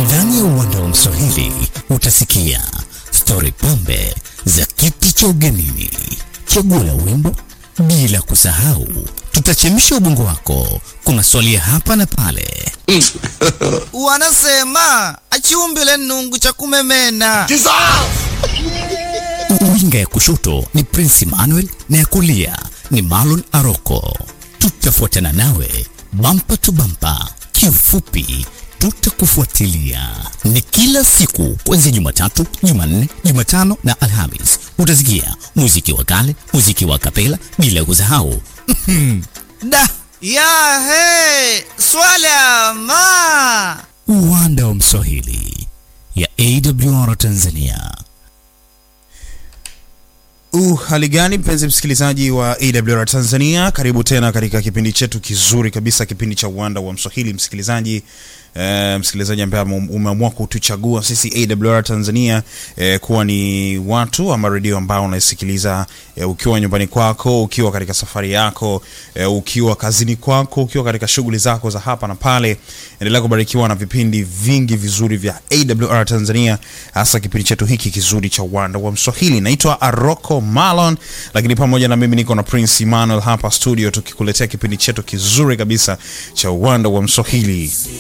Ndani ya uwanda wa Mswahili utasikia stori pombe za kiti cha ugenini, chaguo la wimbo, bila kusahau tutachemsha ubongo wako kwa maswali ya hapa na pale. Wanasema achiumbile nungu cha kumemena. Winga ya kushoto ni Prince Emmanuel na ya kulia ni Marlon Aroko. Tutafuatana nawe bampa tu bampa, kiufupi tutakufuatilia. Ni kila siku kuanzia Jumatatu, Jumanne, Jumatano na Alhamis. Utasikia muziki wa kale, muziki wa kapela, bila kusahau Da ya he swala ma uwanda wa Mswahili ya AWR Tanzania. Uh, hali gani mpenzi msikilizaji wa AWR Tanzania, karibu tena katika kipindi chetu kizuri kabisa, kipindi cha uwanda wa Mswahili. Msikilizaji eh, msikilizaji ambaye umeamua kutuchagua sisi AWR Tanzania eh, kuwa ni watu ama redio ambao unaisikiliza eh, ukiwa nyumbani kwako, ukiwa katika safari yako eh, ukiwa kazini kwako, ukiwa katika shughuli zako za hapa na pale. Endelea kubarikiwa na vipindi vingi vizuri vya AWR Tanzania, hasa kipindi chetu hiki kizuri cha uwanda wa Mswahili. Naitwa Aroko Malon, lakini pamoja na mimi niko na Prince Emmanuel hapa studio tukikuletea kipindi chetu kizuri kabisa cha uwanda wa Mswahili.